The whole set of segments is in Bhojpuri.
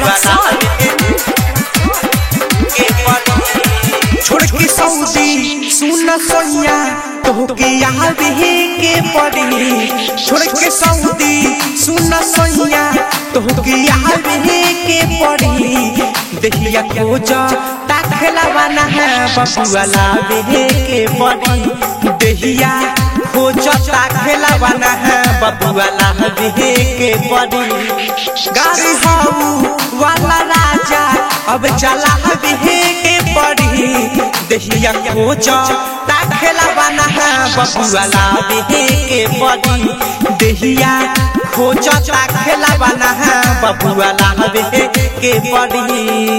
छोड़ के सऊदी सुन सोनिया तोहके आवे के पड़ी छोड़ के सऊदी सुन सोनिया तोहके आवे के पड़ी देखिया खोज ताखला बना है बबुआ लावे के पड़ी देहिया खोज ताखला बना है बबुआ लावे के पड़ी गाड़ी हाउ वाला राजा अब चला हवे के पड़ी देहिया खोज ताखेला बना है बबुआ लावे के पड़ी देहिया खोज ताखेला बना है बबुआ लावे के पड़ी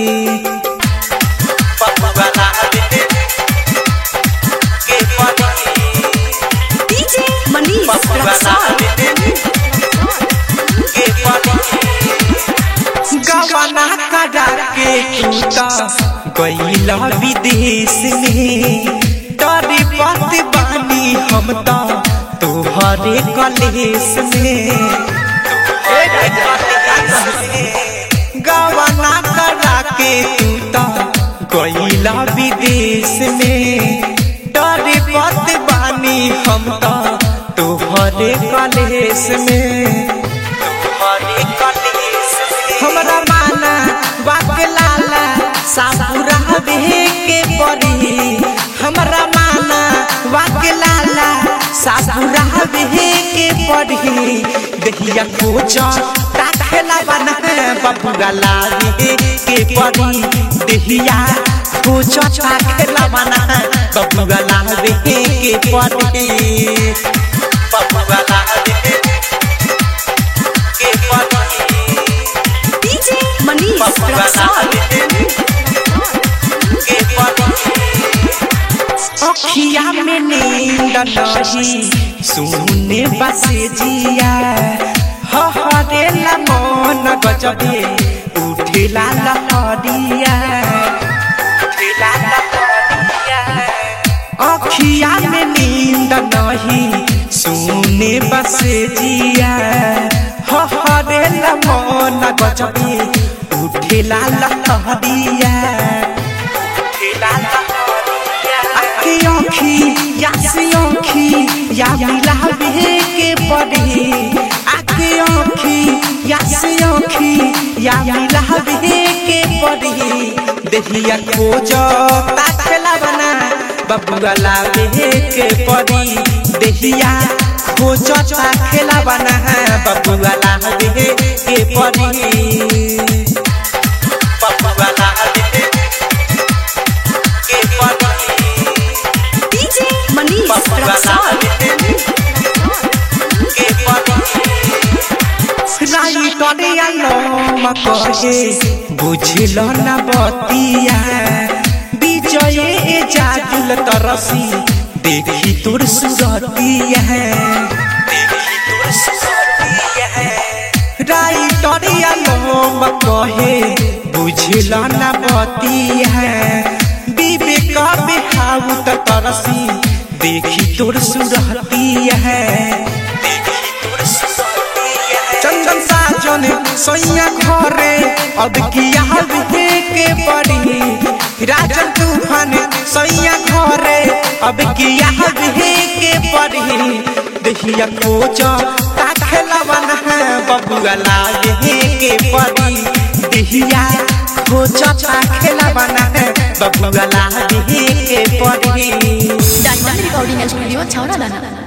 बबुआ लावे के पड़ी DJ Manish बबुआ Raksol. लावे के पड़ी गवना करा के टूटा गईला विदेश में तोरी पत बानी हम तो तोहरे कलेश में गवना करा के टूटा गईला विदेश में तोरी पत बानी हम तो तोहरे कलेश में तोहरे कलेश में हमरा माना बाक लाला सापुरा हवे के पड़ी हमरा माना बाक लाला सापुरा हवे के पड़ी देहिया खोज ताखेला बना बबुआ लावे के पड़ी देहिया खोज ताखेला बना बबुआ लावे के पड़ी बबुआ लावे के पड़ी DJ Manish Raksol. अखिया में नींद नहीं सुने बसे जिया हरेला मन गजबे उठेला लहरिया उठेला लहरिया अखिया में नींद नहीं सुने बसे जिया हरेला मन गजबे उठेला लहरिया उठेला लहरिया आखी आखी यासी आखी या मिलावे के पड़ी आखी आखी यासी आखी या मिलावे के पड़ी देहिया खोज ताखेला बना बबुआ लावे के पड़ी देहिया खोज ताखेला बना बबुआ लावे के पड़ी बबुआ लावे के पड़ी DJ Manish Raksol. बुझल न बतिया विजय ए जाजुल तरसी देखी तोर सुरतिया देखी तोर सुरतिया राइटरिया लोम कहे बुझल न बतिया विवेक बिहाऊ त तरसी देखी तोर सुरतिया देखी तोर सुरतिया चंदन साजन सोइया घरे अब किया हवे के पड़ी राजन तूफान सोइया घरे अब किया हवे के पड़ी देखिया कोच ताखेला बना बबुआ लागे के पड़ी देखिया कोच ताखेला बना बबुआ लागे के पड़ी Diamond Recording Studio, Chowra Dana.